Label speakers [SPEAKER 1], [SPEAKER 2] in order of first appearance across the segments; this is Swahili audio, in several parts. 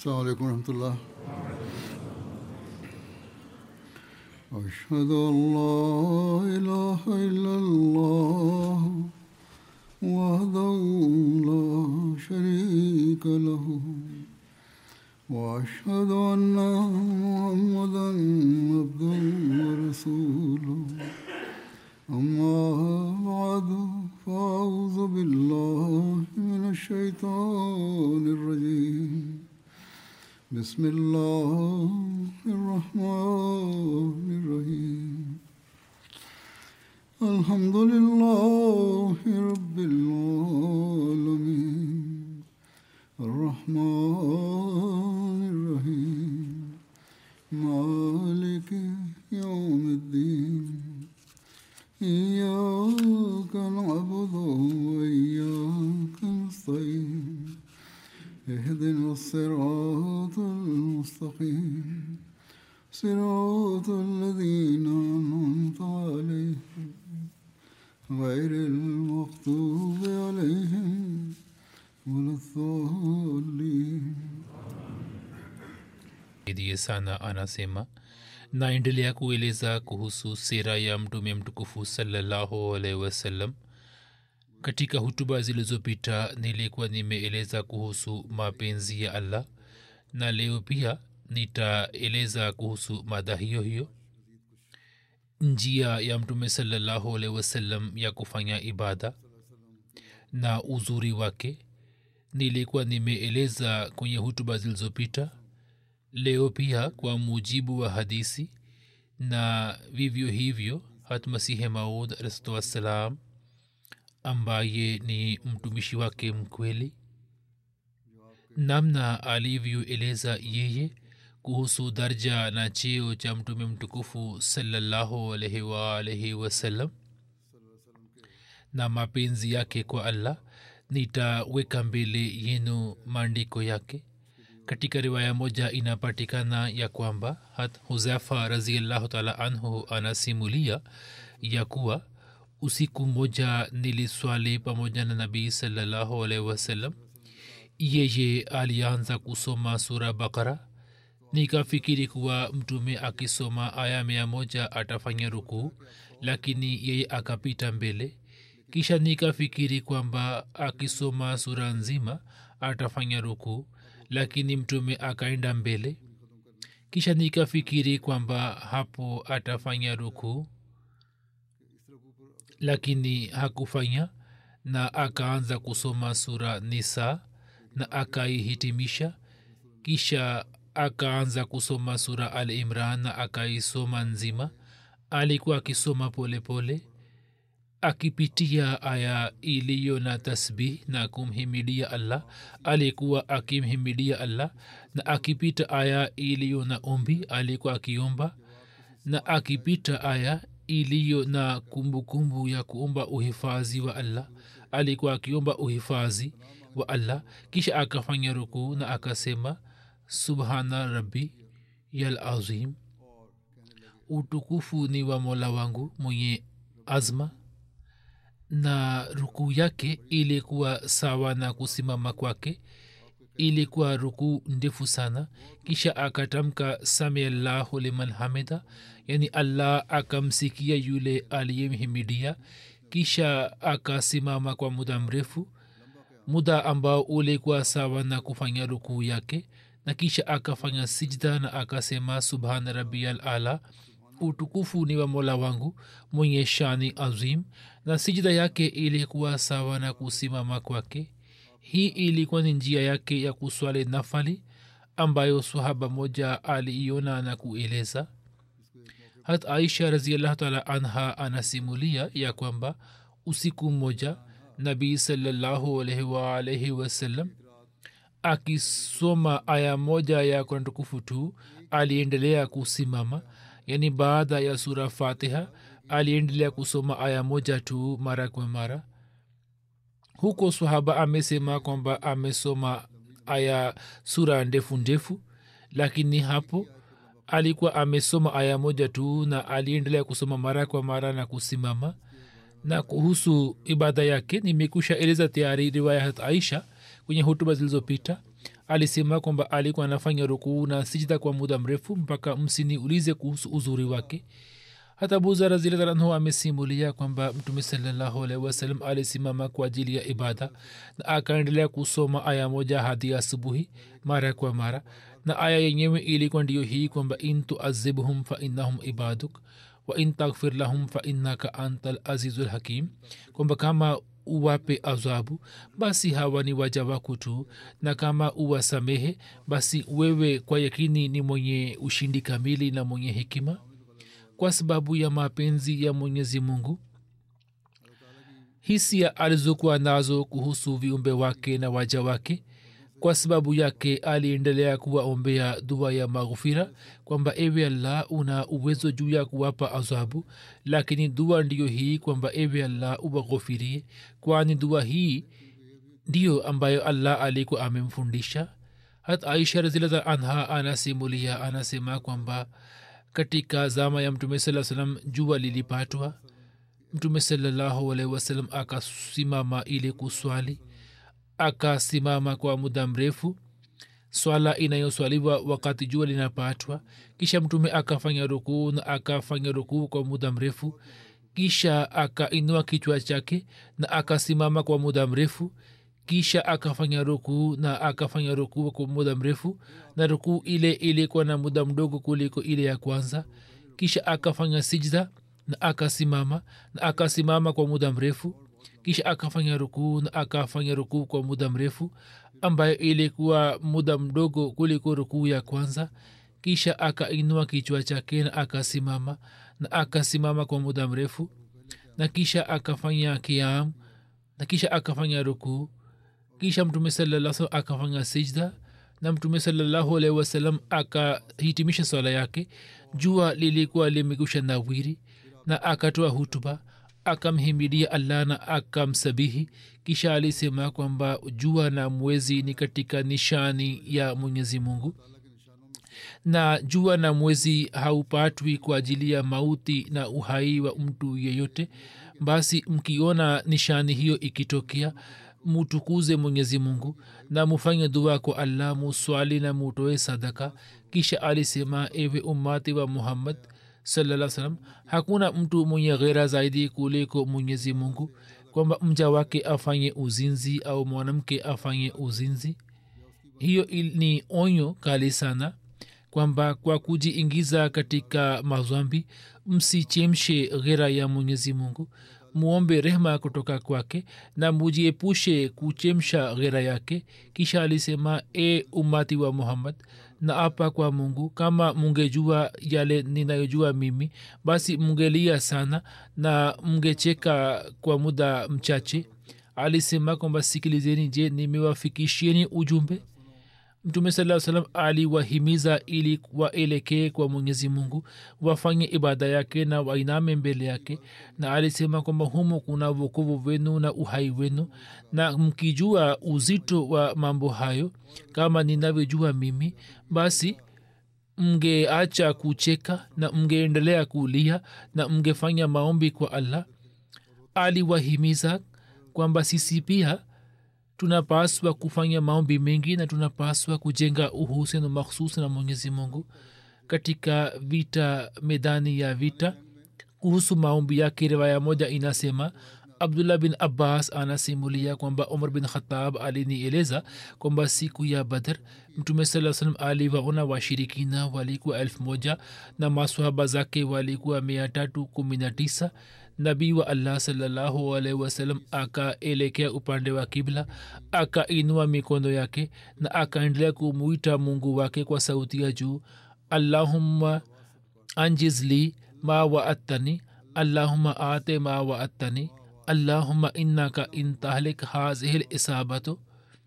[SPEAKER 1] السلام عليكم ورحمة الله أشهد أن لا إله إلا الله وحده لا شريك له وأشهد أن محمدا عبده ورسوله أما بعد فأعوذ بالله من الشيطان الرجيم بسم الله الرحمن الرحيم الحمد لله رب العالمين الرحمن الرحيم مالك يوم الدين إياك نعبد وإياك نستعين اهدنا الصراط المستقيم صراط الذين أنعمت عليهم غير المغضوب عليهم ولا الضالين
[SPEAKER 2] idhiye sana anasema naendelea kueleza kuhusu sera ya mtume mtukufu salallahu alaihi wasallam katika hutuba zilizopita nilikuwa nimeeleza kuhusu mapenzi ya allah na leo pia nitaeleza kuhusu mada hiyo hiyo njia ya mtume salallahu alaihi wasallam ya kufanya ibada na uzuri wake nilikuwa nimeeleza kwenye hutuba zilizopita leo pia kwa mujibu wa hadisi na vivyo hivyo hatmasihe maud alahsatu wassalam ambaye ni mtumishi wake mkweli namna alivyoeleza yeye kuhusu darja na cheo cha mtume mtukufu salallahu alaihi waalaihi wasallam na mapenzi yake kwa allah nitaweka mbele yenu maandiko yake katika riwaya moja inapatikana ya kwamba hat huzafa raziallahu taala anhu anasimulia ya kuwa usiku mmoja niliswali pamoja na nabii salallahu alaihi wasallam yeye alianza kusoma sura bakara nikafikiri kuwa mtume akisoma aya mia moja atafanya rukuu lakini yeye akapita mbele kisha nikafikiri kwamba akisoma sura nzima atafanya rukuu lakini mtume akaenda mbele kisha nikafikiri kwamba hapo atafanya rukuu lakini hakufanya na akaanza kusoma sura nisa na akaihitimisha kisha akaanza kusoma sura al imran na akaisoma nzima alikuwa akisoma polepole pole, akipitia aya iliyo na tasbih na kumhimidia allah alikuwa akimhimidia allah na akipita aya iliyo na ombi alikuwa akiomba na akipita aya iliyo na kumbukumbu kumbu ya kuomba uhifadhi wa allah alikuwa akiomba uhifadhi wa allah kisha akafanya rukuu na akasema subhana rabbi yal azim utukufu ni wa mola wangu mwenye azma na rukuu yake ilikuwa sawa na kusimama kwake ilikuwa rukuu ndefu sana kisha akatamka samiallahu liman hamida yani allah akamsikia yule aliyemhimidia kisha akasimama kwa muda mrefu muda ambao ulikuwa sawa na kufanya rukuu yake na kisha akafanya sijda na akasema subhana rabial ala utukufu ni wa mola wangu mwenye shani azim na sijida yake ilikuwa sawa na kusimama kwake hii ilikuwa ni njia yake ya kuswali nafali ambayo sahaba moja aliiona na kueleza hat aisha raziallahu taala anha anasimulia ya kwamba usiku mmoja nabii salallahu alaihi waalaihi wasallam akisoma aya moja ya kurani tukufu tu aliendelea kusimama yani baada ya sura fatiha aliendelea kusoma aya moja tu mara kwa mara huko sahaba amesema kwamba amesoma aya sura ndefu ndefu lakini hapo alikuwa amesoma aya moja tu na aliendelea kusoma mara kwa mara na kusimama na kuhusu ibada yake nimekusha eleza tayari riwaya hat aisha kwenye hutuba zilizopita alisema kwamba alikuwa anafanya rukuu na sijda kwa muda mrefu mpaka msiniulize kuhusu uzuri wake hata buza razilaanhu amesimulia kwamba mtume salallahu alaihi wasallam alisimama kwa ajili ya ibada na akaendelea kusoma aya moja hadi asubuhi mara kwa mara na aya yenyewe ilikuwa ndiyo hii kwamba in tuazibhum fa innahum ibaduk wa in taghfir lahum fa innaka anta lazizu lhakim kwamba kama uwape adhabu basi hawa ni waja wako tu na kama uwasamehe basi wewe kwa yakini ni mwenye ushindi kamili na mwenye hekima kwa sababu ya mapenzi ya mwenyezi mungu hisia alizokuwa nazo kuhusu viumbe wake na waja wake kwa sababu yake aliendelea kuwaombea dua ya maghufira kwamba ewe allah una uwezo juu ya kuwapa adhabu lakini dua ndiyo hii kwamba ewe allah uwaghufirie kwani dua hii ndiyo ambayo allah alikuwa amemfundisha hat aisha razillah anha anasimulia anasema kwamba katika zama ya mtume saa salam jua lilipatwa mtume salallahu alaihi wasallam akasimama ili kuswali akasimama kwa muda mrefu swala inayoswaliwa wakati jua linapatwa kisha mtume akafanya rukuu na akafanya rukuu kwa muda mrefu kisha akainua kichwa chake na akasimama kwa muda mrefu kisha akafanya rukuu na akafanya rukuu kwa muda mrefu na rukuu ile ilikuwa na muda mdogo kuliko ile ya kwanza kisha akafanya sijda na akasimama na akasimama kwa muda mrefu kisha akafanya rukuu na akafanya rukuu kwa muda mrefu ambayo ilikuwa muda mdogo kuliko rukuu ya kwanza kisha akainua kichwa chake na akasimama na akasimama kwa muda mrefu na kisha akafanya kiam na kisha akafanya rukuu kisha mtume salaa akafanya sijda na mtume salallahu alaihi wasallam akahitimisha swala yake jua lilikuwa limekusha nawiri na akatoa hutuba akamhimidia allah na akamsabihi kisha alisema kwamba jua na mwezi ni katika nishani ya mwenyezi mungu na jua na mwezi haupatwi kwa ajili ya mauti na uhai wa mtu yeyote basi mkiona nishani hiyo ikitokea mutukuze mwenyezi mungu na mufanye dua kwa allah muswali na mutoe sadaka kisha alisema ewe ummati wa muhammad salaa salam hakuna mtu mwenye ghera zaidi kuliko mwenyezi mungu kwamba mja wake afanye uzinzi au mwanamke afanye uzinzi hiyo ni onyo kali sana kwamba kwa kujiingiza katika mazwambi msichemshe ghera ya mwenyezi mungu muombe rehma kutoka kwake na mujiepushe kuchemsha ghera yake kisha alisema e umati wa muhammad na apa kwa mungu kama mungejua yale ninayojua mimi basi mungelia sana na mngecheka kwa muda mchache alisema kwamba sikilizeni je nimewafikishieni ujumbe mtume saa salam aliwahimiza ili waelekee kwa mwenyezi mungu wafanye ibada yake na wainame mbele yake na alisema kwamba humo kuna vokovu wenu na uhai wenu na mkijua uzito wa mambo hayo kama ninavyojua mimi basi mngeacha kucheka na mngeendelea kulia na mngefanya maombi kwa allah aliwahimiza kwamba sisi pia tunapaswa kufanya maombi mengi na tunapaswa kujenga uhusiano makhsus na mwenyezi mungu katika vita medani ya vita kuhusu maombi yake riwaya moja inasema abdullah bin abbas anasimulia kwamba umar bin khatab alinieleza kwamba siku ya badr mtume saa salam aliwaona washirikina walikuwa elfu moja na maswahaba zake walikuwa mia tatu kumi na tisa nabii wa allah salallahu alaihi wasallam akaelekea upande wa kibla akainua mikono yake na akaendelea kumwita mungu wake kwa sauti ya juu allahumma anjizli ma waattani allahumma ate ma waattani allahumma innaka in tahlik hazihi lisabatu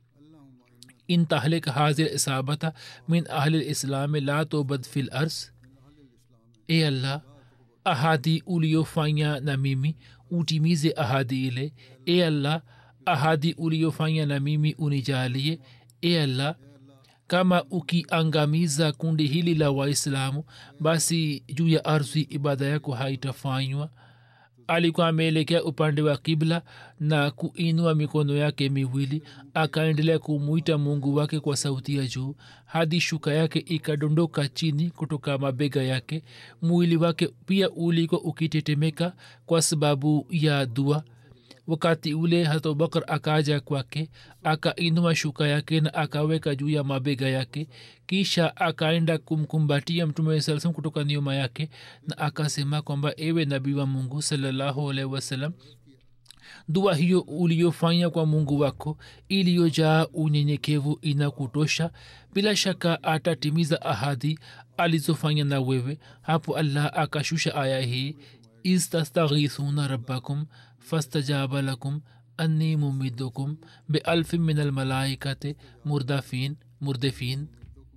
[SPEAKER 2] in tahlik hazihi lisabata min ahli lislami la tubad fi lars e allah ahadi uliofanya na mimi utimize ahadi ile e allah ahadi uliofanya na mimi unijalie e allah kama ukiangamiza kundi hili la waislamu basi juu ya ardhi ibada yako haitafanywa alikuwa ameelekea upande wa kibla na kuinua mikono yake miwili akaendelea kumwita mungu wake kwa sauti ya juu hadi shuka yake ikadondoka chini kutoka mabega yake mwili wake pia ulikuwa ukitetemeka kwa sababu ya dua wakati ule hata abubakar akaja kwake akainua shuka yake na akaweka juu ya mabega yake kisha akaenda kumkumbatia mtume saa salam kutoka nyuma yake na akasema kwamba ewe nabii wa mungu salallahu alaihi wasallam dua hiyo uliyofanya kwa mungu wako iliyojaa unyenyekevu inakutosha bila shaka atatimiza ahadi alizofanya na wewe hapo allah akashusha aya hii istastaghithuna rabbakum fastajaba lakum anni mumidukum bealfin min almalaikati murdafin murdefin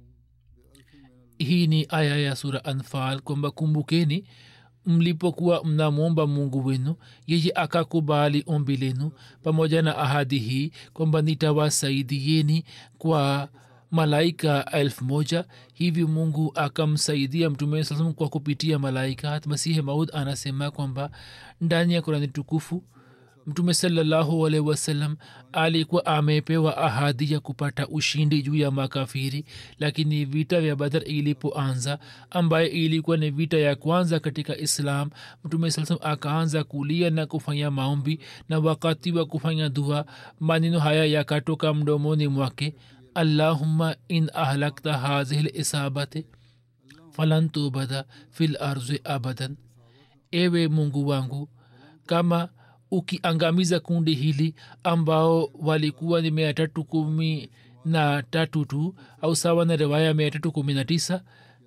[SPEAKER 2] hii ni aya ya sura anfal kwamba kumbukeni mlipokuwa mnamwomba mungu wenu yeye akakubali ombi lenu pamoja na ahadi hii kwamba nitawasaidieni kwa malaika elfu moja hivi mungu akamsaidia mtume saa salam kwa kupitia malaika hat masihi maud anasema kwamba ndani ya kurani tukufu mtume salallahu alaihi wasallam alikuwa amepewa ahadi ya kupata ushindi juu ya makafiri lakini vita vya badar ilipoanza ambaye ilikuwa ni vita ya kwanza katika islam mtume saa salam akaanza kulia na kufanya maombi na wakati wa kufanya dua maneno haya yakatoka mdomoni mwake allahumma in ahlakta hazihi lisabati falan tubada fil arzi abadan ewe mungu wangu kama ukiangamiza kundi hili ambao walikuwa ni mia tatu kumi na tatu tu au sawa na riwaya mia tatu kumi na tisa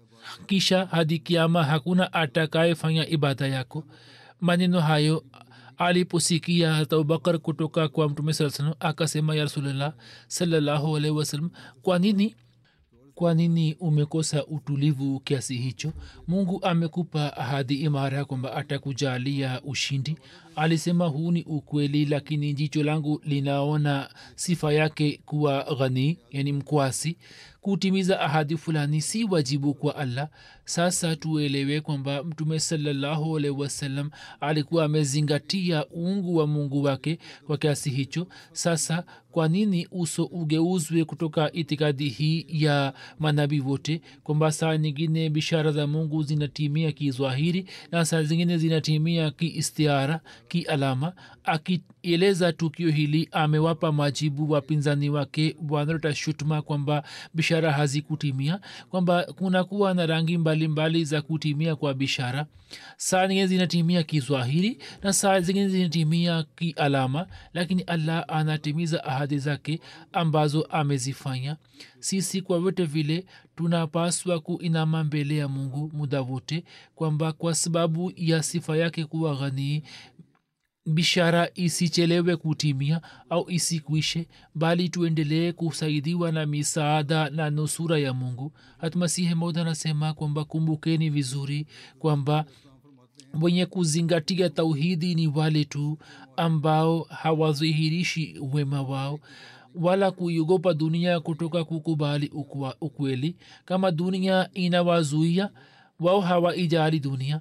[SPEAKER 2] kisha hadi kiama hakuna atakayefanya ibada yako maneno hayo aliposikia hata abubakar kutoka kwa mtume saa salam akasema ya rasulllah salallahu alaihi wasallam kwa nini kwa nini umekosa utulivu kiasi hicho mungu amekupa ahadi imara kwamba atakujalia ushindi alisema huu ni ukweli lakini jicho langu linaona sifa yake kuwa ghani yani mkwasi kutimiza ahadi fulani si wajibu kwa allah sasa tuelewe kwamba mtume salallahu alaihi wasallam alikuwa amezingatia uungu wa mungu wake kwa kiasi hicho sasa kwa nini uso ugeuzwe kutoka itikadi hii ya manabii wote kwamba saa nyingine bishara za mungu zinatimia kizwahiri na saa zingine zinatimia kiistiara kialama akieleza tukio hili amewapa majibu wapinzani wake wanaleta shutuma kwamba bishara hazikutimia kwamba kunakuwa na rangi mbalimbali mbali za kutimia kwa bishara saa zingine zinatimia kizwahiri na saa zingine zinatimia kialama lakini allah anatimiza ahadi zake ambazo amezifanya sisi kwa vyote vile tunapaswa kuinama mbele ya mungu muda wote kwamba kwa sababu ya sifa yake kuwa ghanii bishara isichelewe kutimia au isikwishe bali tuendelee kusaidiwa na misaada na nusura ya mungu hatmasihi maud anasema kwamba kumbukeni vizuri kwamba wenye kuzingatia tauhidi ni wale tu ambao hawadhihirishi wema wao wala kuiogopa dunia kutoka kukubali ukwa, ukweli kama dunia inawazuia wao hawaijali dunia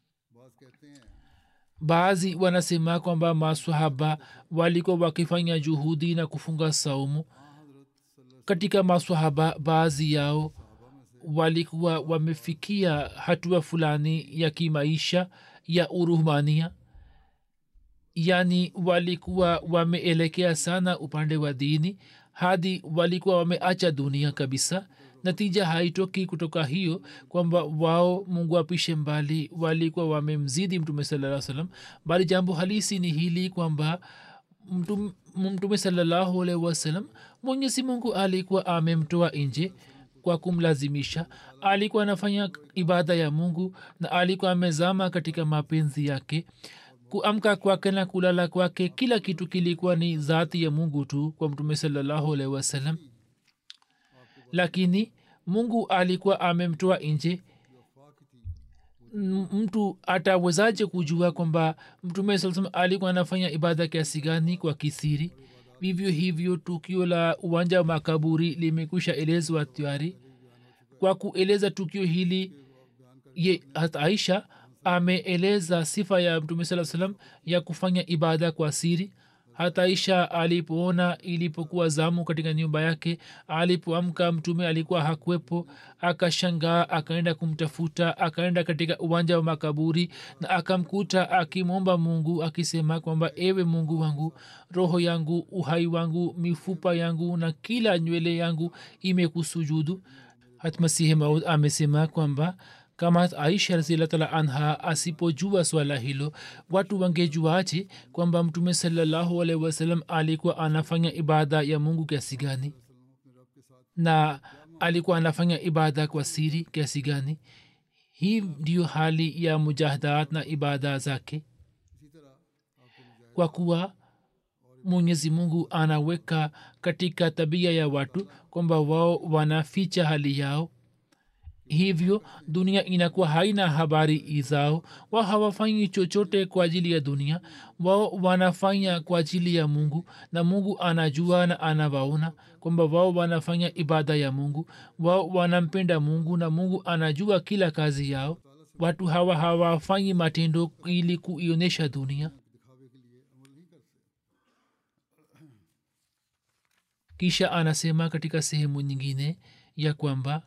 [SPEAKER 2] baadhi wanasema kwamba maswahaba walikuwa wakifanya juhudi na kufunga saumu katika maswahaba baadhi yao walikuwa wamefikia hatua fulani ya kimaisha ya uruhmania yaani walikuwa wameelekea sana upande wa dini hadi walikuwa wameacha dunia kabisa natija haitoki kutoka hiyo kwamba wao mungu apishe mbali walikuwa wamemzidi mtume salaa salam bali jambo halisi ni hili kwamba mtume, mtume salallahu alaihi wasalam mwenyezi mungu alikuwa amemtoa nje kwa kumlazimisha alikuwa anafanya ibada ya mungu na alikuwa amezama katika mapenzi yake kuamka kwake na kulala kwake kila kitu kilikuwa ni zati ya mungu tu kwa mtume salallahu alaihi wasallam lakini mungu alikuwa amemtoa nje mtu atawezaje kujua kwamba mtume saa salam alikuwa anafanya ibada kiasi gani kwa kisiri vivyo hivyo tukio la uwanja wa makaburi limekwisha elezwa tayari kwa kueleza tukio hili ye hat aisha ameeleza sifa ya mtume saa salam ya kufanya ibada kwa siri hata isha alipoona ilipokuwa zamu katika nyumba yake alipoamka mtume alikuwa hakuwepo akashangaa akaenda kumtafuta akaenda katika uwanja wa makaburi na akamkuta akimwomba mungu akisema kwamba ewe mungu wangu roho yangu uhai wangu mifupa yangu na kila nywele yangu imekusujudu hatmasihi maud amesema kwamba kama aisha razilatala anha asipojua swala hilo watu wangejuaje kwamba mtume salallahu alaihi wasallam alikuwa anafanya ibada ya mungu kiasi gani na alikuwa anafanya ibada kwa siri kiasi gani hii ndiyo hali ya mujahadat na ibada zake kwa kuwa mwenyezi mungu anaweka katika tabia ya watu kwamba wao wanaficha hali yao hivyo dunia inakuwa haina habari zao wao hawafanyi chochote kwa ajili ya dunia wao wanafanya kwa ajili ya mungu na mungu anajua na anawaona kwamba wao wanafanya ibada ya mungu wao wanampenda mungu na mungu anajua kila kazi yao watu hawa hawafanyi matendo ili kuionyesha dunia kisha anasema katika sehemu nyingine ya kwamba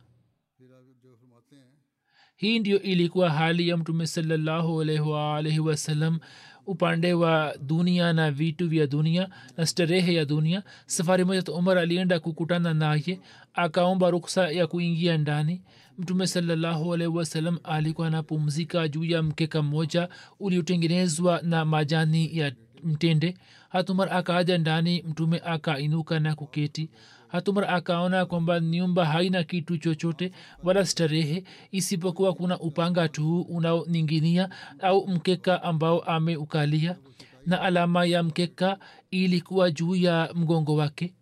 [SPEAKER 2] hii ndio ilikuwa hali ya mtume salallahu alaihi wasallam upande wa dunia na vitu vya dunia na starehe ya dunia safari moja to umar alienda kukutana naye akaomba ruksa ya kuingia ndani mtume salallahu alaihi wasallam alikuwa anapumzika juu ya mkeka mmoja uliotengenezwa na majani ya mtende hatumar akaaja ndani mtume akainuka na kuketi hatumar akaona kwamba nyumba haina kitu chochote wala starehe isipokuwa kuna upanga tu unaoninginia au mkeka ambao ameukalia na alama ya mkeka ilikuwa juu ya mgongo wake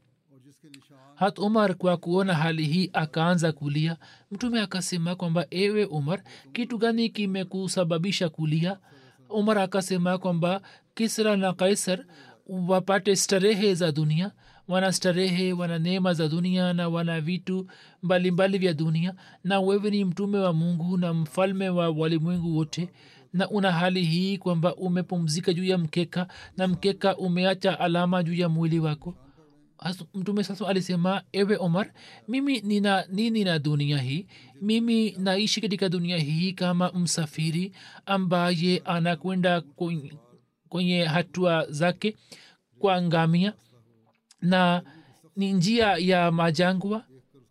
[SPEAKER 2] hat umar kwa kuona hali hii akaanza kulia mtume akasema kwamba ewe umar kitu gani kimekusababisha kulia umar akasema kwamba kisra na kaisar wapate starehe za dunia wana starehe wana neema za dunia na wana vitu mbalimbali vya dunia na wewe ni mtume wa mungu na mfalme wa walimwengu wote na una hali hii kwamba umepumzika juu ya mkeka na mkeka umeacha alama juu ya mwili wako mtume sasa alisema ewe omar mimi nina nini na dunia hii mimi naishi katika dunia hii kama msafiri ambaye anakwenda kwenye hatua zake kwa ngamia na ni njia ya majangwa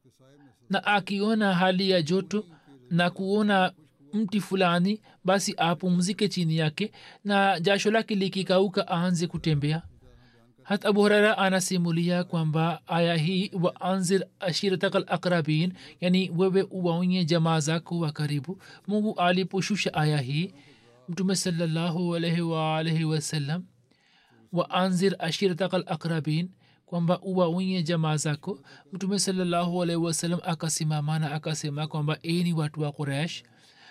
[SPEAKER 2] na akiona hali ya joto na kuona mti fulani basi apumzike chini yake na jasho lake likikauka aanze kutembea hata abu hurara anasimulia kwamba aya hii wa anzir ashiratakal akrabin yani wewe uwaonye jamaa zako wa karibu mungu aliposhusha aya hii mtume salallahu alaihi waalaihi wasallam wa anzir ashiratakal akrabin kwamba uwaonye jamaa zako mtume salallahu alaihi wasallam akasimamana akasema kwamba eni watu wa quraish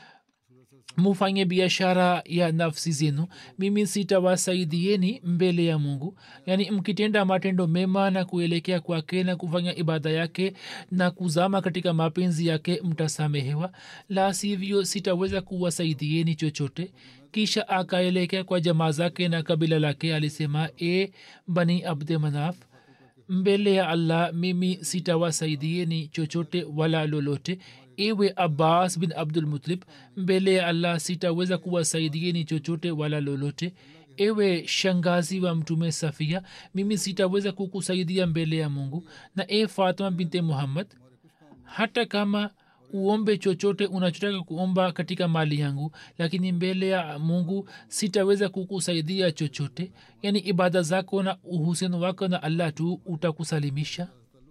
[SPEAKER 2] mufanye biashara ya nafsi zenu mimi sitawasaidieni mbele ya mungu yaani mkitenda matendo mema na kuelekea kwake na kufanya ibada yake na kuzama katika mapenzi yake mtasamehewa la sivyo sitaweza kuwasaidieni chochote kisha akaelekea kwa jamaa zake na kabila lake alisema e bani abde manaf mbele ya allah mimi sitawasaidieni chochote wala lolote ewe abbas bin abdulmutalib mbele ya allah sitaweza kuwasaidieni chochote wala lolote ewe shangazi wa mtume safia mimi sitaweza kukusaidia mbele ya mungu na e fatma binte muhammad hata kama uombe chochote unachotaka kuomba katika mali yangu lakini mbele ya mungu sitaweza kukusaidia chochote yaani ibada zako na uhusiano wako na allah tu utakusalimisha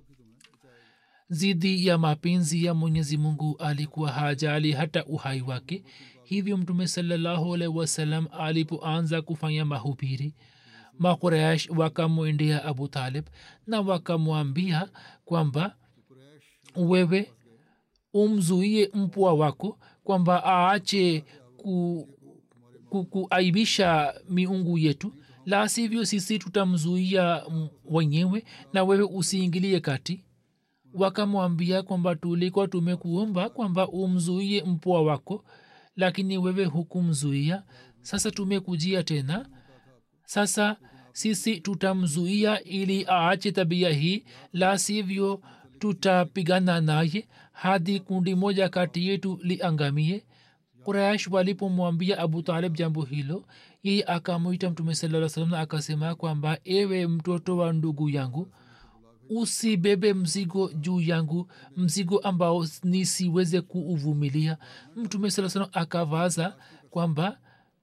[SPEAKER 2] zidi ya mapenzi ya mwenyezi mungu alikuwa hajali hata uhai wake hivyo mtume salallahu alaihi wasallam alipoanza kufanya mahubiri makuraish wakamwendea abu talib na wakamwambia kwamba wewe umzuie mpwa wako kwamba aache ku, ku, kuaibisha miungu yetu la sivyo sisi tutamzuia wenyewe na wewe usiingilie kati wakamwambia kwamba tulikuwa tumekuomba kwamba umzuie mpwa wako lakini wewe hukumzuia sasa tumekujia tena sasa sisi tutamzuia ili aache tabia hii la sivyo tutapigana naye hadi kundi moja kati yetu liangamie quraish walipomwambia abu talib jambo hilo yeye akamwita mtume saa salam na akasema kwamba ewe mtoto wa ndugu yangu usibebe mzigo juu yangu mzigo ambao nisiweze kuuvumilia mtume saa salam akavaza kwamba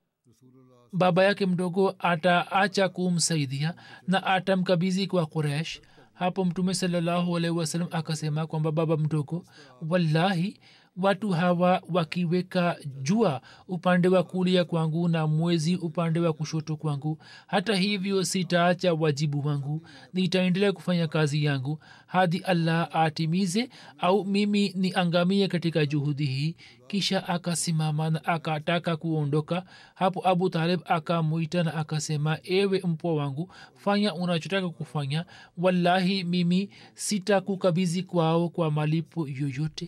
[SPEAKER 2] baba yake mdogo ataacha kumsaidia na atamkabizi kwa quraish hapo mtume salallahu alaihi wasallam akasema kwamba baba mdogo wallahi watu hawa wakiweka jua upande wa kulia kwangu na mwezi upande wa kushoto kwangu hata hivyo sitaacha wajibu wangu nitaendelea kufanya kazi yangu hadi allah atimize au mimi niangamie katika juhudi hii kisha akasimama na akataka kuondoka hapo abu talib akamwita na akasema ewe mpwa wangu fanya unachotaka kufanya wallahi mimi sitakukabizi kwao kwa malipo yoyote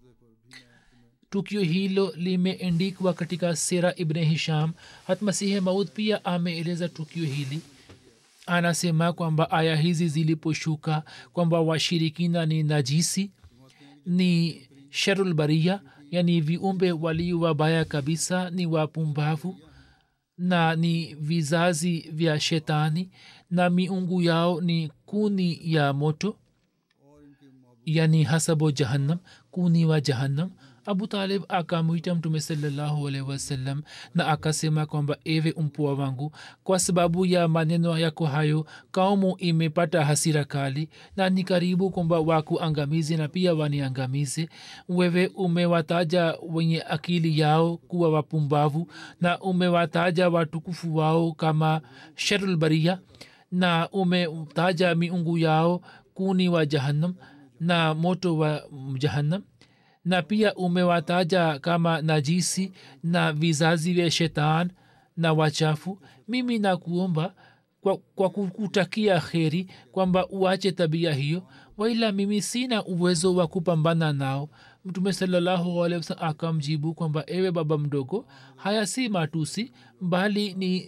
[SPEAKER 2] tukio hilo limeendikwa katika sera ibn hisham hatmasihe maud pia ameeleza tukio hili anasema kwamba aya hizi ziliposhuka kwamba washirikina ni najisi ni sharulbaria yani viumbe walio wabaya kabisa ni wapumbavu na ni vizazi vya shetani na miungu yao ni kuni ya moto yani hasabo jahannam kuni wa jahannam abu talib akamwita mtume salallahu alaihi wasallam na akasema kwamba ewe mpua wangu kwa sababu ya maneno yako hayo kaumu imepata hasira kali na ni karibu kwamba wakuangamizi na pia waniangamize wewe umewataja wenye akili yao kuwa wapumbavu na umewataja watukufu wao kama sharulbaria na umetaja miungu yao kuni wa jahannam na moto wa jahannam na pia umewataja kama najisi na vizazi vya shetan na wachafu mimi nakuomba kwa, kwa kukutakia kheri kwamba uache tabia hiyo waila mimi sina uwezo wa kupambana nao mtume salallahu alehi wasalam akamjibu kwamba ewe baba mdogo haya si matusi bali ni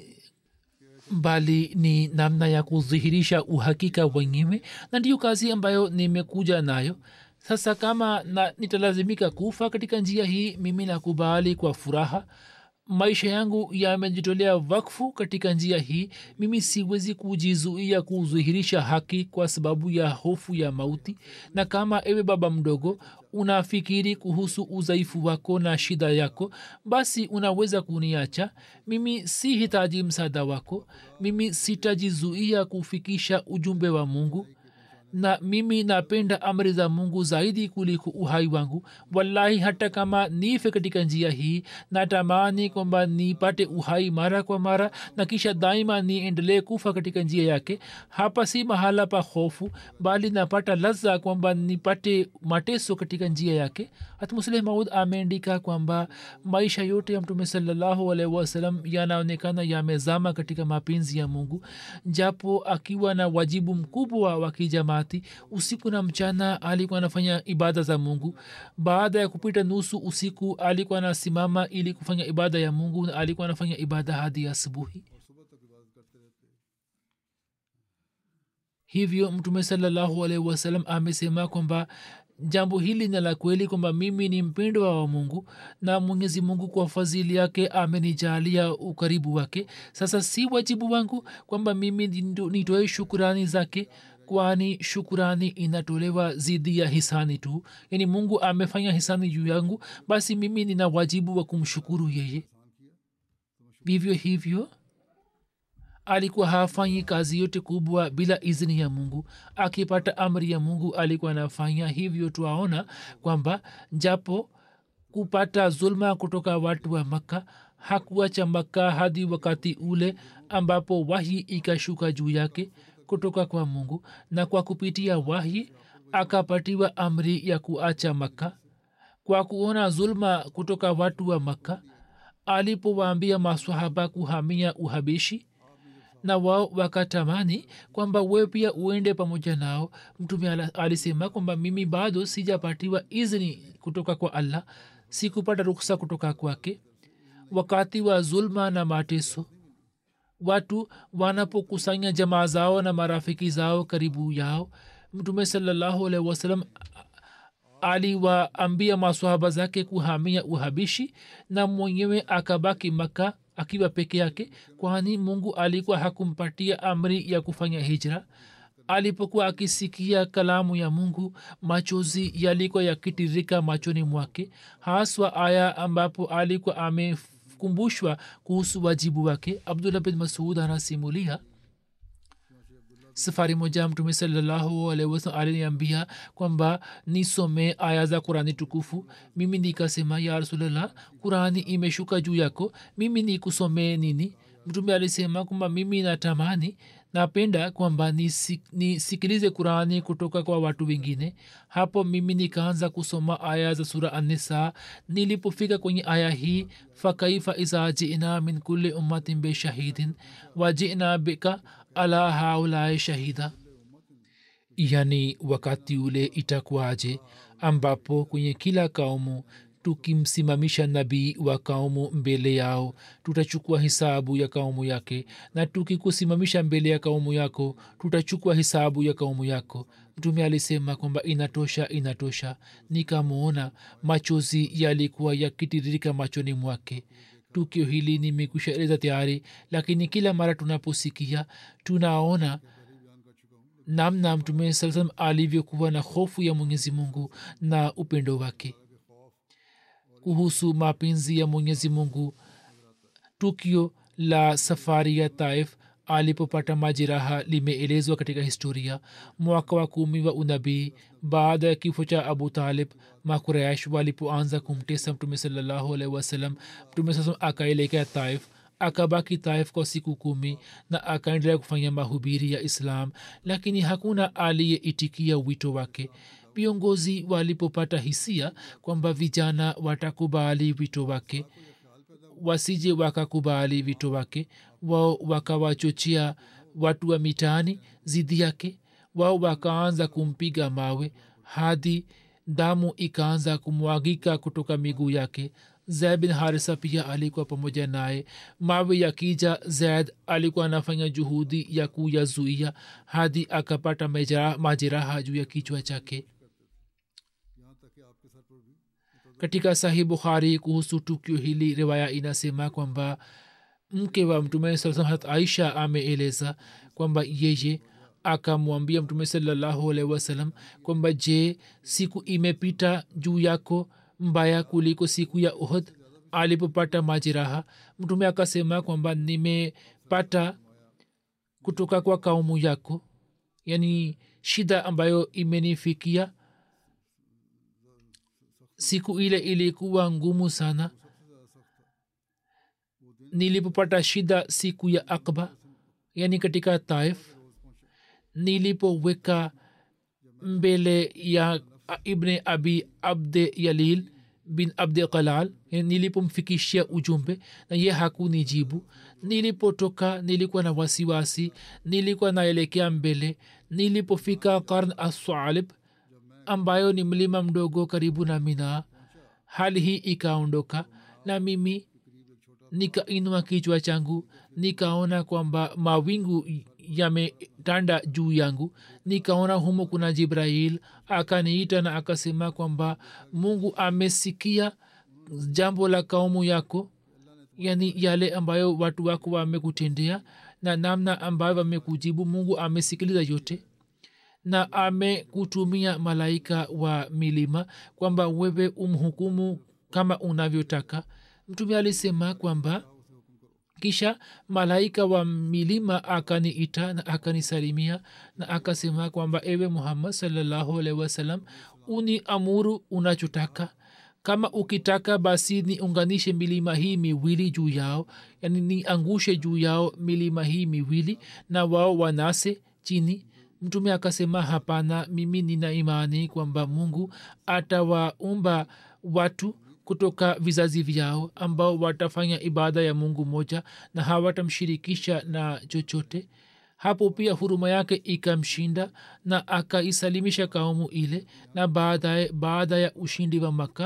[SPEAKER 2] bali ni namna ya kudhihirisha uhakika wenyewe na ndiyo kazi ambayo nimekuja nayo sasa kama na, nitalazimika kufa katika njia hii mimi nakubali kwa furaha maisha yangu yamejitolea wakfu katika njia hii mimi siwezi kujizuia kudhihirisha haki kwa sababu ya hofu ya mauti na kama ewe baba mdogo unafikiri kuhusu udhaifu wako na shida yako basi unaweza kuniacha mimi si hitaji msaada wako mimi sitajizuia kufikisha ujumbe wa mungu na mimi napenda amri za mungu zaidi kuliko uhai wangu wallahi hata kama nife katika njia hii natamani kwamba nipate uhai mara kwa mara na kisha daima niendelee kufa katika njia yake hapa si mahala pa hofu bali napata laza kwamba nipate mateso katika njia yake hata musleh maud ameandika kwamba maisha yote ya mtume salallahu alaihi wasalam yanaonekana yamezama katika mapenzi ya mungu japo akiwa na wajibu mkubwa wa kijamaa wakati usiku na mchana alikuwa anafanya ibada za mungu baada ya kupita nusu usiku alikuwa anasimama ili kufanya ibada ya mungu na alikuwa anafanya ibada hadi asubuhi hivyo mtume salallahu alaihi wasalam amesema kwamba jambo hili ni la kweli kwamba mimi ni mpendwa wa mungu na mwenyezi mungu kwa fadhili yake amenijalia ukaribu wake sasa si wajibu wangu kwamba mimi nitoe shukurani zake kwani shukurani inatolewa zidi ya hisani tu yaani mungu amefanya hisani juu yangu basi mimi nina wajibu wa kumshukuru yeye vivyo hivyo alikuwa hafanyi kazi yote kubwa bila izni ya mungu akipata amri ya mungu alikuwa anafanya hivyo twaona kwamba japo kupata zulma kutoka watu wa makka hakuacha makka hadi wakati ule ambapo wahi ikashuka juu yake kutoka kwa mungu na kwa kupitia wahi akapatiwa amri ya kuacha makka kwa kuona zulma kutoka watu wa makka alipowaambia maswahaba kuhamia uhabishi na wao wakatamani kwamba we pia uende pamoja nao mtume alisema kwamba mimi bado sijapatiwa izni kutoka kwa allah sikupata ruksa kutoka kwake wakati wa zulma na mateso watu wanapokusanya jamaa zao na marafiki zao karibu yao mtume salallahu alaihi wasalam aliwaambia maswahaba zake kuhamia uhabishi na mwenyewe akabaki maka akiwa peke yake kwani mungu alikuwa hakumpatia amri ya kufanya hijra alipokuwa akisikia kalamu ya mungu machozi yalikuwa yakitirika machoni mwake haswa aya ambapo alikuwa amekumbushwa kuhusu wajibu wake abdullah bin masud anasimulia safari moja mtume sallahualwasalam aliniambia kwamba nisome aya za qurani tukufu mimi nikasema ya rasulllah qurani imeshuka juu yako mimi nikusomee nini mtume alisema kwamba mimi natamani napenda kwamba nisikilize ni qurani kutoka kwa watu wengine hapo mimi nikaanza kusoma aya za sura anisa nilipofika kwenye aya hii fakaifa iza jina min kulli ummatin beshahidin wajina bika ala haulai shahida yani wakati ule itakuwaje ambapo kwenye kila kaumu tukimsimamisha nabii wa kaumu mbele yao tutachukua hisabu ya kaumu yake na tukikusimamisha mbele ya kaumu yako tutachukua hisabu ya kaumu yako mtume alisema kwamba inatosha inatosha nikamwona machozi yalikuwa yakitiririka machoni mwake tukio hili nimekushaeleza tayari lakini kila mara tunaposikia tunaona namna mtume saa salam alivyokuwa na hofu ya mwenyezi mungu na upendo wake kuhusu mapenzi ya mwenyezi mungu tukio la safari ya taif alipopata majeraha limeelezwa katika historia mwaka wa kumi wa unabii baada ya kifo cha abu talib makuraish walipoanza kumtesa mtume salallahu alaihi wasallam mtume saa akaelekea taif akabaki taif kwa siku kumi na akaendelea kufanya mahubiri ya islam lakini hakuna aliyeitikia wito wake viongozi walipopata hisia kwamba vijana watakubali wito wake wasije wakakubali wito wake wao wakawachochea watu wa mitaani zidi yake wao wakaanza kumpiga mawe hadi damu ikaanza kumwagika kutoka miguu yake zaid bin harisa pia alikuwa pamoja naye mawe yakija zaid alikuwa anafanya juhudi ya kuyazuia hadi akapata majeraha juu ya kichwa chake katika sahih bukhari kuhusu tukio hili riwaya inasema kwamba mke wa mtume saa hat aisha ameeleza kwamba yeye akamwambia mtume salallahu alaihi wasallam kwamba je siku imepita juu yako mbaya kuliko siku ya uhud alipopata majeraha mtume akasema kwamba nimepata kutoka kwa kaumu yako yani shida ambayo imenifikia siku ile ilikuwa ngumu sana nilipopata shida siku ya akba yani katika taif nilipoweka mbele ya ibne abi abde yalil bin abde qalal nilipomfikishia ujumbe na ye hakunijibu nilipotoka nilikuwa na wasiwasi nilikuwa naelekea mbele nilipofika karn assalib ambayo ni mlima mdogo karibu na mina hali hii ikaondoka na mimi nikainua kichwa changu nikaona kwamba mawingu yametanda juu yangu nikaona humo kuna jibrail akaniita na akasema kwamba mungu amesikia jambo la kaumu yako yani yale ambayo watu wako wamekutendea na namna ambayo wamekujibu mungu amesikiliza yote na amekutumia malaika wa milima kwamba wewe umhukumu kama unavyotaka mtume alisema kwamba kisha malaika wa milima akaniita na akanisalimia na akasema kwamba ewe muhammad salllahu alaihi wasallam uni amuru unachotaka kama ukitaka basi niunganishe milima hii miwili juu yao yani niangushe juu yao milima hii miwili na wao wanase chini mtume akasema hapana mimi nina imani kwamba mungu atawaumba watu kutoka vizazi vyao ambao watafanya ibada ya mungu moja na hawatamshirikisha na chochote hapo pia huruma yake ikamshinda na akaisalimisha kaumu ile na baadaye baada ya ushindi wa makka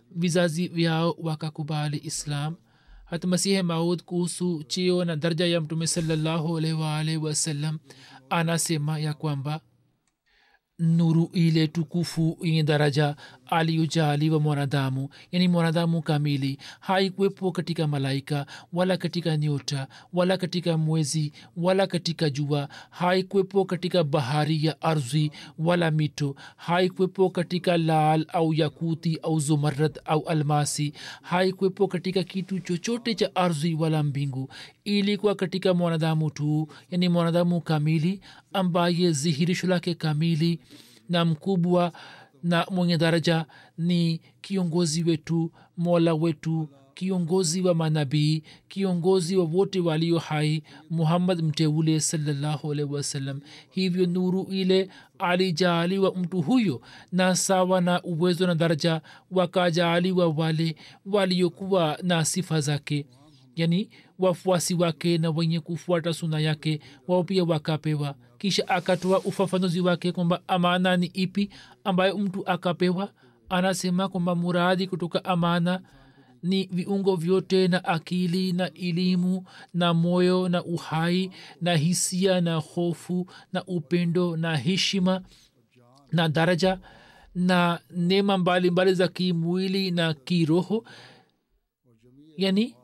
[SPEAKER 2] vizazi vyao wakakubali islam hata masihe maud kuhusu chio na darja ya mtume salallahu alaihi waalihi wasallam anasema ya kwamba nuru ile tukufu yenye daraja aliyojaliwa mwanadamu yani mwanadamu kamili haikuwepo katika malaika wala katika nyota wala katika mwezi wala katika jua haikuwepo katika bahari ya ardhi wala mito haikuwepo katika lal au yakuti au zumarad au almasi haikuwepo katika kitu chochote cha ardhi wala mbingu ilikuwa katika mwanadamu tu yani mwanadamu kamili ambaye dhihirisho lake kamili na mkubwa na mwenye daraja ni kiongozi wetu mola wetu kiongozi wa manabii kiongozi wa wote walio hai muhammad mteule salallahu alaihi wasallam hivyo nuru ile alijaaliwa mtu huyo na sawa na uwezo na daraja wakajaaliwa wale waliokuwa na sifa zake yani wafuasi wake na wenye kufuata suna yake wao pia wakapewa kisha akatoa ufafanuzi wake kwamba amana ni ipi ambayo mtu akapewa anasema kwamba muradi kutoka amana ni viungo vyote na akili na elimu na moyo na uhai na hisia na hofu na upendo na heshima na daraja na neema mbalimbali za kimwili na kiroho yani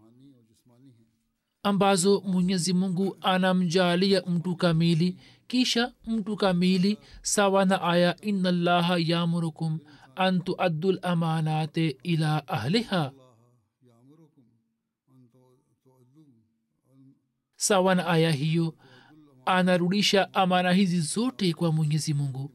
[SPEAKER 2] ambazo mwenyezi mungu anamjalia mtu kamili kisha mtu kamili sawa na aya ina llaha yamurukum an tuaddu lamanate ila ahliha sawa na aya hiyo anarudisha amana hizi zote kwa mwenyezi mungu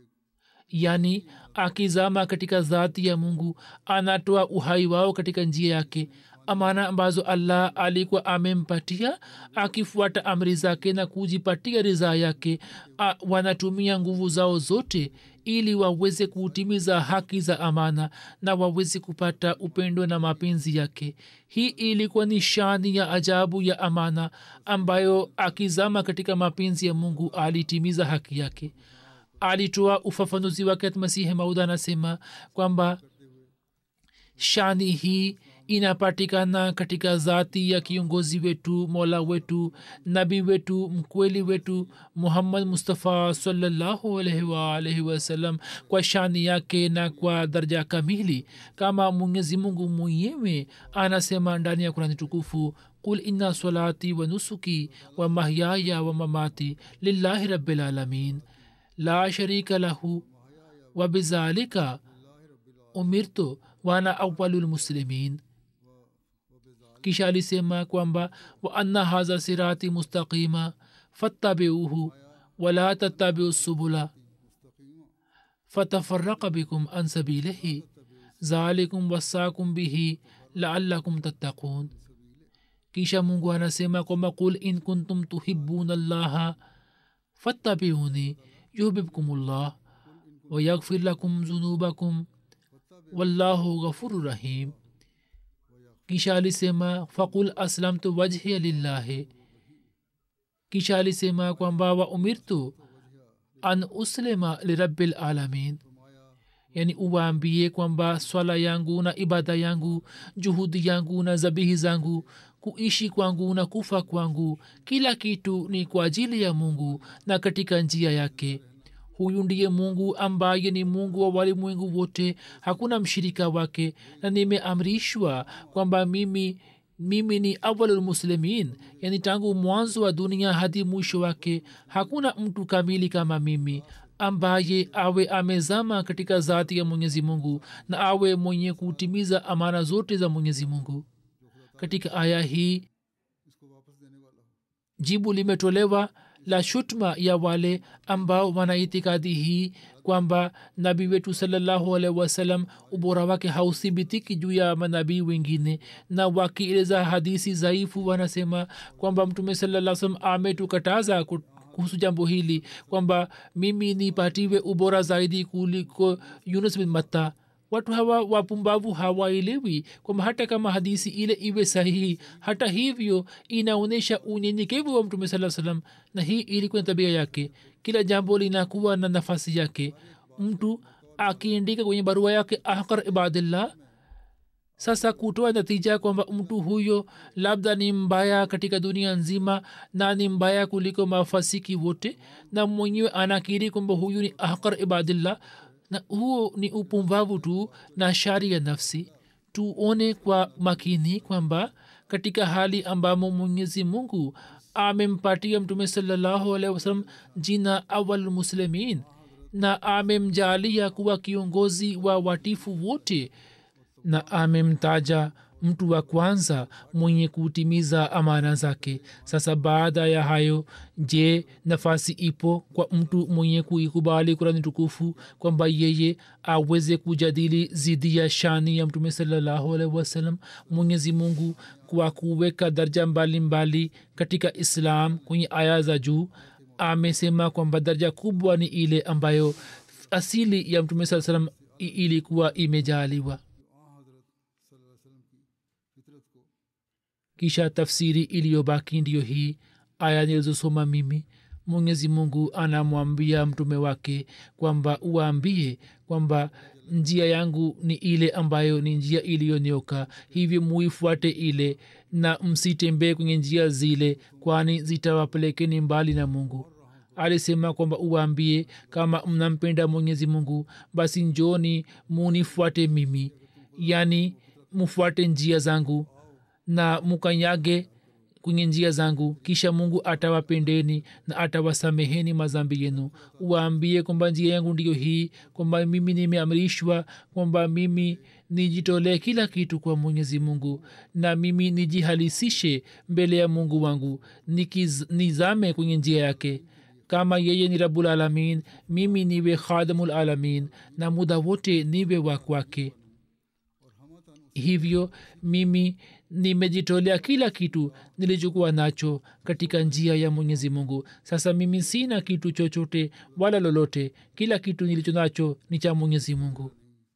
[SPEAKER 2] yaani akizama katika dhati ya mungu anatoa uhai wao katika njia yake amana ambazo allah alikuwa amempatia akifuata amri zake na kujipatia ridhaa yake a, wanatumia nguvu zao zote ili waweze kutimiza haki za amana na waweze kupata upendo na mapenzi yake hii ilikuwa ni shani ya ajabu ya amana ambayo akizama katika mapenzi ya mungu alitimiza haki yake alitoa ufafanuzi wake masihi maudha anasema kwamba shani hii inapatikana katika zati ya kiongozi wetu mola wetu nabi wetu mkweli wetu muhammad mustafa salallahu alaihi waalaihi wasallam kwa shani yake na kwa daraja kamili kama mwenyezi mungu mwenyewe anasema ndani ya kurani tukufu qul inna salati wa nusuki wa mahyaya wa mamati lillahi rabilalamin la sharika lahu wa bizalika umirtu wana awalu lmuslimin kisha alisema kwamba wa anna hadha sirati mustaqima fattabiuhu wala tattabiu subula fatafaraka bikum an sabilihi zalikum wasakum bihi laalakum tattaqun kisha mungu anasema kwamba qul in kuntum tuhibuna llaha fattabiuni yuhbibkum llah wayaghfir lakum zunubakum wallahu ghafuru rahim kisha alisema fakul aslamtu wajhia lillahi kisha alisema kwamba wa umirtu an uslima lirabil alamin yani uwaambie kwamba swala yangu na ibada yangu juhudi yangu na zabihi zangu kuishi kwangu na kufa kwangu kila kitu ni kwa ajili ya mungu na katika njia yake huyu ndiye mungu ambaye ni mungu wa walimwengu wote hakuna mshirika wake na nimeamrishwa kwamba mimi mimi ni awalulmuslimin yani tangu mwanzo wa dunia hadi mwisho wake hakuna mtu kamili kama mimi ambaye awe amezama katika zati ya mwenyezi mungu na awe mwenye kutimiza amana zote za mwenyezi mungu katika aya hii jibu limetolewa la shutma ya wale ambao wana itikadi hii kwamba nabii wetu salallahu alaihi wasallam ubora wake hauthibitiki juu ya manabii wengine na wakieleza hadisi dhaifu wanasema kwamba mtume salaa salam ametukataza kuhusu jambo hili kwamba mimi nipatiwe ubora zaidi kuliko yunus bin matta watu hawa wapumbavu hawaelewi kwamba hata kama hadisi ile iwe sahihi hata hivyo inaonyesha unyenyekevu wa mtume saa salam na hii ilikuwa tabia yake kila jambo linakuwa na nafasi yake mtu akiandika kwenye barua yake ahkar ibadillah sasa kutoa natija kwamba mtu huyo labda ni mbaya katika dunia nzima na ni mbaya kuliko mafasiki wote na mwenyewe anakiri kwamba huyu ni ahkar ibadillah na huo ni upumbavu tu na shari ya nafsi tuone kwa makini kwamba katika hali ambamo mwenyezi mungu amempatia mtume salallahu alaihi wasallam jina awal muslimin na amemjalia kuwa kiongozi wa watifu wote na amemtaja mtu wa kwanza mwenye kutimiza amana zake sasa baada ya hayo je nafasi ipo kwa mtu mwenye kuikubali kurani tukufu kwamba yeye aweze kujadili zidi ya shani ya mtume salallahu alaihi wasallam mwenyezi mungu kwa kuweka darja mbalimbali mbali katika islam kwenye aya za juu amesema kwamba daraja kubwa ni ile ambayo asili ya mtume saa salam ilikuwa imejaliwa kisha tafsiri iliyobaki ndiyo hii aya nilizosoma mimi mwenyezi mungu anamwambia mtume wake kwamba uwaambie kwamba njia yangu ni ile ambayo ni njia iliyonyoka hivyo muifuate ile na msitembee kwenye njia zile kwani zitawapelekeni mbali na mungu alisema kwamba uwaambie kama mnampenda mwenyezi mungu basi njoni munifuate mimi yaani mufuate njia zangu na mukanyage kwenye njia zangu kisha mungu atawapendeni na atawasameheni mazambi yenu waambie kwamba njia yangu ndiyo hii kwamba mimi nimeamrishwa kwamba mimi nijitolee kila kitu kwa mwenyezi mungu na mimi nijihalisishe mbele ya mungu wangu Nikiz, nizame kwenye njia yake kama yeye ni rabul alamin mimi niwe khadamul alamin na muda wote niwe wa kwake hivyo mimi nimejitolea kila kitu nilichokuwa nacho katika njia ya mwenyezi mungu sasa mimi sina kitu chochote wala lolote kila kitu nilicho nacho ni cha mwenyezi mungu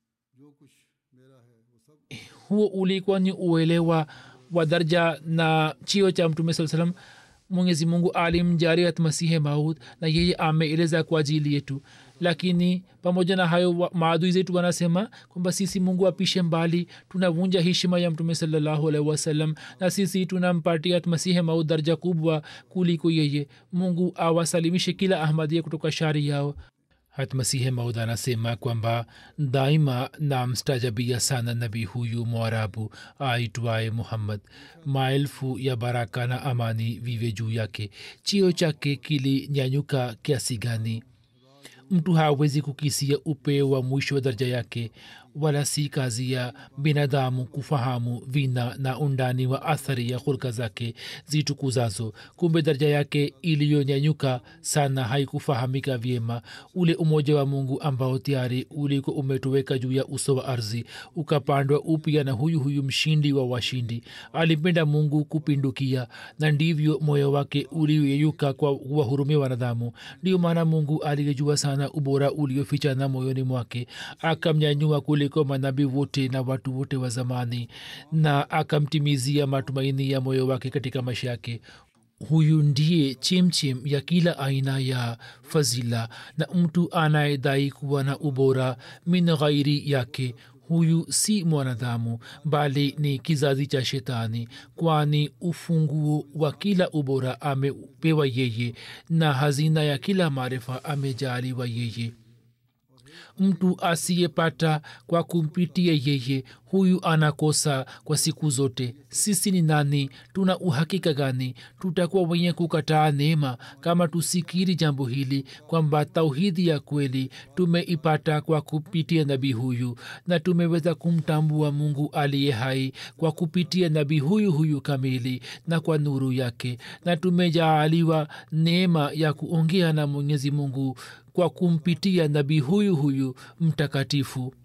[SPEAKER 2] huo ulikuwa ni uelewa wa darja na chio cha mtume saa salam mwenyezi mungu alimjariat masihe maud na yeye ameeleza kwa ajili yetu lakini pamoja na hayo maadui zetu wanasema kwamba sisi mungu apishe mbali tunavunja heshima ya mtume salallahu alaihi wasallam na sisi tunampatia masihe maud darja kubwa kuliko yeye mungu awasalimishe kila ahmadia kutoka shari yao hatmasihe maud anasema kwamba daima namstajabia sana nabii huyu mwarabu aitwaye muhammad maelfu ya baraka na amani vive juu yake chio chake kilinyanyuka kiasi gani mtu hawezi kukisia upeo wa mwisho wa daraja yake wala si kazi ya binadamu kufahamu vina na undani wa athari ya hulka zake zitukuzazo kumbe daraja yake iliyonyanyuka sana haikufahamika vyema ule umoja wa mungu ambao tayari uliko umetoweka juu ya uso wa ardhi ukapandwa upya na huyu huyu mshindi wa washindi alimpenda mungu kupindukia na ndivyo moyo wake ulioyeyuka kwa kuwahurumia wanadamu ndio maana mungu aliyejua sana ubora uliofichana moyoni mwake akamnyanyua kule kuliko manabii wote na watu wote wa zamani na akamtimizia matumaini ya moyo wake katika maisha yake huyu ndiye chimchim ya kila aina ya fazila na mtu anayedai kuwa na ubora min ghairi yake huyu si mwanadamu bali ni kizazi cha shetani kwani ufunguo wa kila ubora amepewa yeye na hazina ya kila maarifa amejaliwa yeye mtu asiyepata kwa kumpitia yeye huyu anakosa kwa siku zote sisi ni nani tuna uhakika gani tutakuwa wenye kukataa neema kama tusikiri jambo hili kwamba tauhidi ya kweli tumeipata kwa kupitia nabii huyu na tumeweza kumtambua mungu aliye hai kwa kupitia nabii huyu huyu kamili na kwa nuru yake na tumejaaliwa neema ya kuongea na mwenyezi mungu kwa kumpitia nabii huyu huyu mtakatifu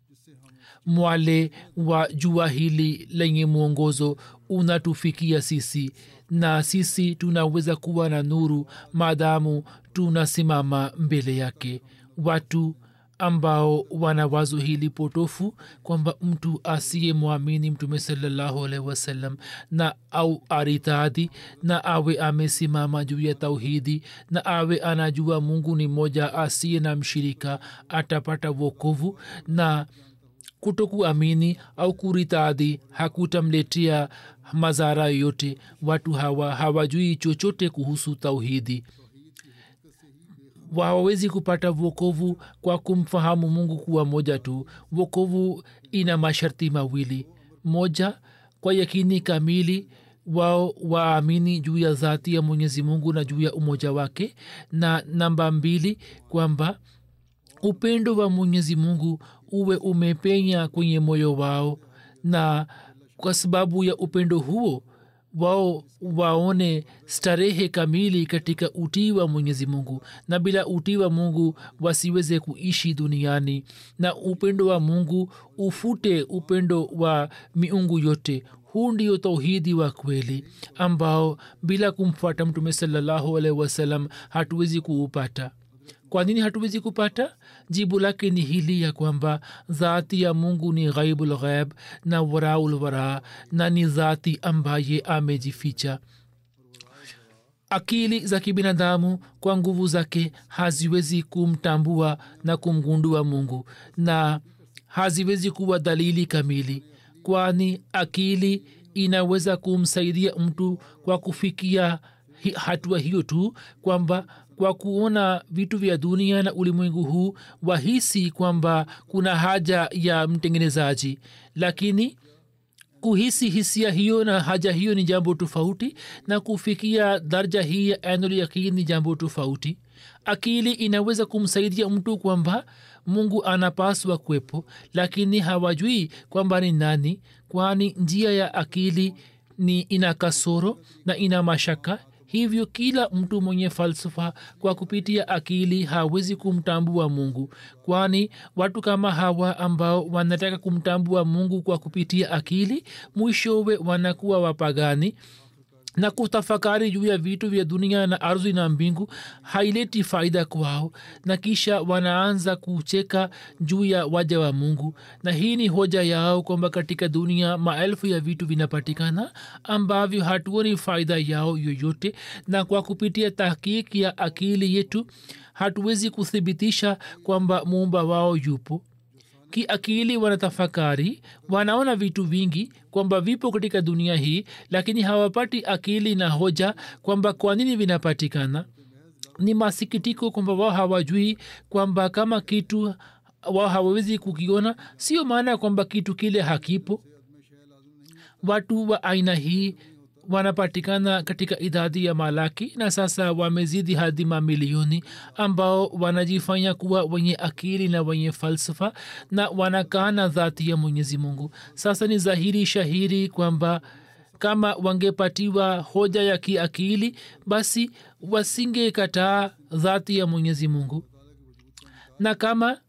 [SPEAKER 2] mwale wa jua hili lenye mwongozo unatufikia sisi na sisi tunaweza kuwa na nuru maadamu tunasimama mbele yake watu ambao wana wazo hili potofu kwamba mtu asiyemwamini mtume salallahu alaihi wasallam na au aritadi na awe amesimama juu ya tauhidi na awe anajua mungu ni moja asiye na mshirika atapata wokovu na kutokuamini au kuritadhi hakutamletea madhara yoyote watu hawa hawajui chochote kuhusu tauhidi hawawezi kupata vokovu kwa kumfahamu mungu kuwa moja tu vokovu ina masharti mawili moja kwa yakini kamili wao waamini juu ya dhati ya mwenyezi mungu na juu ya umoja wake na namba mbili kwamba upendo wa mwenyezi mungu uwe umepenya kwenye moyo wao na kwa sababu ya upendo huo wao waone starehe kamili katika utii wa mwenyezi mungu na bila utii wa mungu wasiweze kuishi duniani na upendo wa mungu ufute upendo wa miungu yote huu ndio tauhidi wa kweli ambao bila kumfuata mtume salallahu alaihi wasallam hatuwezi kuupata kwa nini hatuwezi kupata jibu lake ni hili ya kwamba dhati ya mungu ni ghaibul ghaib na waraul wara na ni dhati ambaye amejificha akili za kibinadamu kwa nguvu zake haziwezi kumtambua na kumgundua mungu na haziwezi kuwa dalili kamili kwani akili inaweza kumsaidia mtu kwa kufikia hatua hiyo tu kwamba kwa kuona vitu vya dunia na ulimwengu huu wahisi kwamba kuna haja ya mtengenezaji lakini kuhisi hisia hiyo na haja hiyo ni jambo tofauti na kufikia darja hii ya ainul yaqin ni jambo tofauti akili inaweza kumsaidia mtu kwamba mungu anapaswa kwepo lakini hawajui kwamba ni nani kwani njia ya akili ni ina kasoro na ina mashaka hivyo kila mtu mwenye falsafa kwa kupitia akili hawezi kumtambua mungu kwani watu kama hawa ambao wanataka kumtambua mungu kwa kupitia akili mwishowe wanakuwa wapagani na kutafakari juu ya vitu vya dunia na ardhi na mbingu haileti faida kwao na kisha wanaanza kucheka juu ya waja wa mungu na hii ni hoja yao kwamba katika dunia maelfu ya vitu vinapatikana ambavyo hatuoni faida yao yoyote na kwa kupitia tahkiki ya akili yetu hatuwezi kuthibitisha kwamba muumba wao yupo kiakili wanatafakari wanaona vitu vingi kwamba vipo katika dunia hii lakini hawapati akili na hoja kwamba kwa nini vinapatikana ni masikitiko kwamba wao hawajui kwamba kama kitu wao hawawezi kukiona sio maana ya kwamba kitu kile hakipo watu wa aina hii wanapatikana katika idadi ya malaki na sasa wamezidi hadi mamilioni ambao wanajifanya kuwa wenye akili na wenye falsafa na wanakana dhati ya mwenyezi mungu sasa ni dhahiri shahiri kwamba kama wangepatiwa hoja ya kiakili basi wasingekataa dhati ya mwenyezi mungu na kama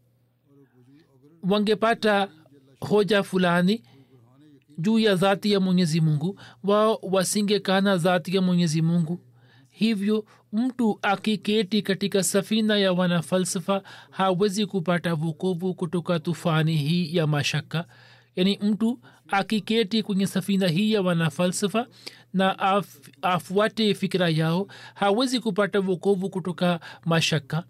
[SPEAKER 2] wangepata hoja fulani juu ya dhati ya mwenyezi mungu wao wasingekana dhati ya mwenyezi mungu hivyo mtu akiketi katika safina ya wanafalsafa hawezi kupata vukovu kutoka tufani hii ya mashaka yaani mtu akiketi kwenye safina hii ya wanafalsafa na af, afuate fikira yao hawezi kupata vukovu kutoka mashaka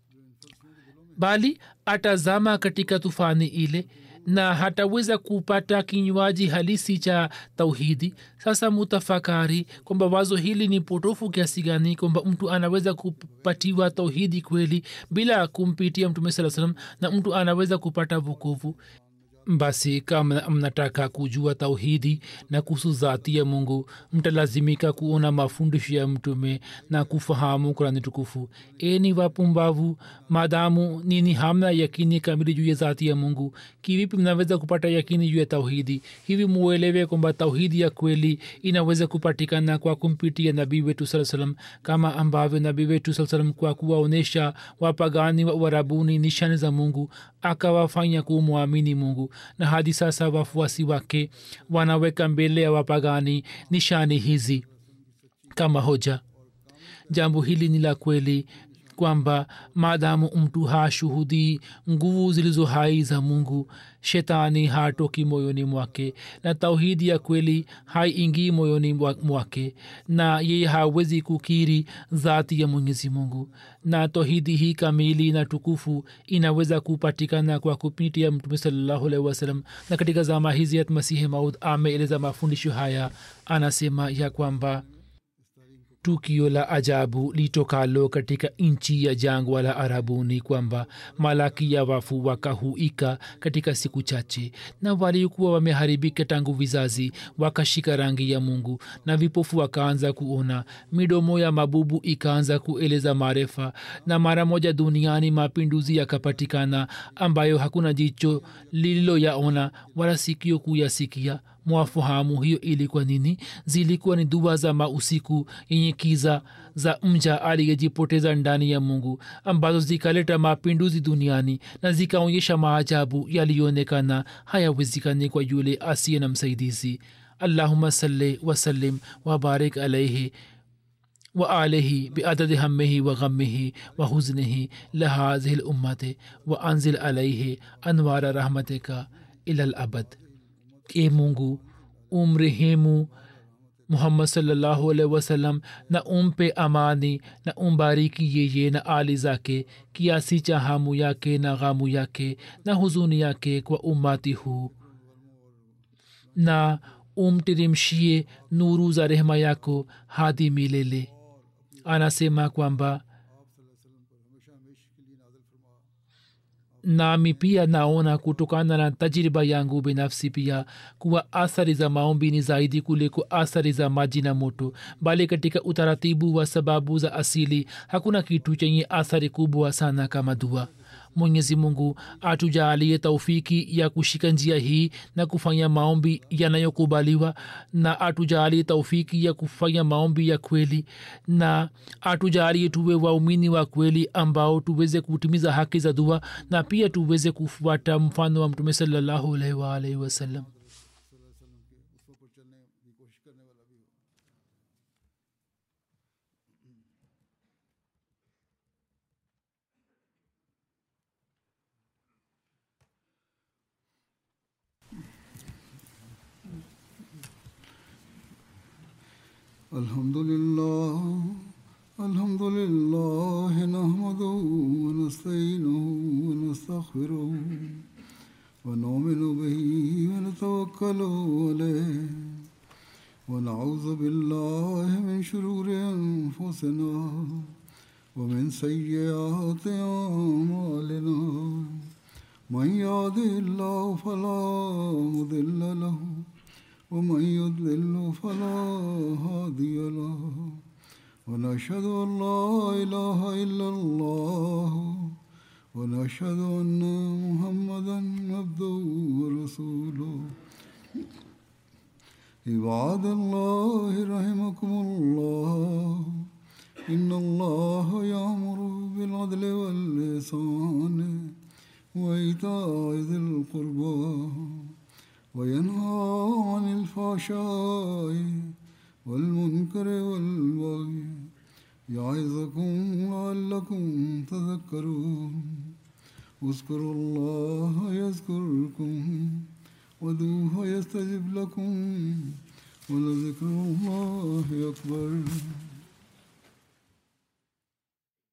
[SPEAKER 2] bali atazama katika tufani ile na hataweza kupata kinywaji halisi cha tauhidi sasa mutafakari kwamba wazo hili ni potofu kiasi gani kwamba mtu anaweza kupatiwa tauhidi kweli bila kumpitia mtume saa salam na mtu anaweza kupata vukovu basi kama mnataka kujua tauhidi na kuhusu dhati ya mungu mtalazimika kuona mafundisho ya mtume na kufahamu kurani tukufu eni wapumbavu maadamu nini hamna yakini kamili juu ya dhati ya mungu kivipi mnaweza kupata yakini juu ya tauhidi hivi muelewe kwamba tauhidi ya kweli inaweza kupatikana kwa kumpitia nabii wetu saa salam kama ambavyo nabii wetu saa salam kwa kuwaonyesha wapagani wa uarabuni nishani za mungu akawafanya kumwamini mungu na hadi sasa wafuasi wake wanaweka mbele ya wapagani nishani hizi kama hoja jambo hili ni la kweli kwamba maadamu mtu hashuhudii nguvu zilizo hai za mungu shetani hatoki moyoni mwake na tauhidi ya kweli haiingii moyoni mwake na yeye hawezi kukiri dhati ya mwenyezi mungu na tauhidi hii kamili na tukufu inaweza kupatikana kwa kupitia mtume salallahu alaihi wasallam na katika zama hizi hat masihi maud ameeleza mafundisho haya anasema ya kwamba tukio la ajabu litokalo katika nchi ya jangwa la arabuni kwamba malaki ya wafu wakahuika katika siku chache na waliokuwa wameharibika tangu vizazi wakashika rangi ya mungu na vipofu wakaanza kuona midomo ya mabubu ikaanza kueleza marefa na mara moja duniani mapinduzi yakapatikana ambayo hakuna jicho lililoyaona wala sikio kuyasikia mwafahamu hiyo ilikuwa nini zilikuwa ni dua za mausiku yenye kiza za mja aliyejipoteza ndani ya mungu ambazo zikaleta mapinduzi duniani na zikaonyesha maajabu yaliyoonekana hayawezekani kwa yule asiye na msaidizi allahuma salli wasallim wabarik alaihi وآله بعدد همه وغمه وحزنه لهذه الأمة وأنزل عليه أنوار رحمتك إلى الأبد e mungu umrehemu muhammad salllahu alaihi wasallam na umpe amani na umbariki yeye na ali zake kiasi cha hamu yake na ghamu yake na huzuni yake kwa umati huu na umtirimshie nuru za rehema yako hadi milele anasema kwamba nami pia naona kutokana na tajriba yangu binafsi pia kuwa athari za maombi ni zaidi kuliko athari za maji na moto bali katika utaratibu wa sababu za asili hakuna kitu chenye athari kubwa sana kama dua mwenyezi mungu atujaalie taufiki ya kushika njia hii na kufanya maombi yanayokubaliwa na atujaalie taufiki ya kufanya maombi ya kweli na atujaalie tuwe waumini wa kweli ambao tuweze kutimiza haki za dua na pia tuweze kufuata mfano wa mtume salallahu alaihi waalaihi wasallam
[SPEAKER 1] الحمد لله الحمد لله نحمده ونستعينه ونستغفره ونؤمن به ونتوكل عليه ونعوذ بالله من شرور انفسنا ومن سيئات اعمالنا من يهده الله فلا مضل له ومن يضلل فلا هادي له ونشهد ان لا اله الا الله ونشهد ان محمدا عبده ورسوله عباد الله رحمكم الله ان الله يامر بالعدل واللسان وايتاء ذي القربى وينهى عن الفحشاء والمنكر والبغي يعظكم لعلكم تذكرون اذكروا الله يذكركم ودوه يستجب لكم ولذكر الله أكبر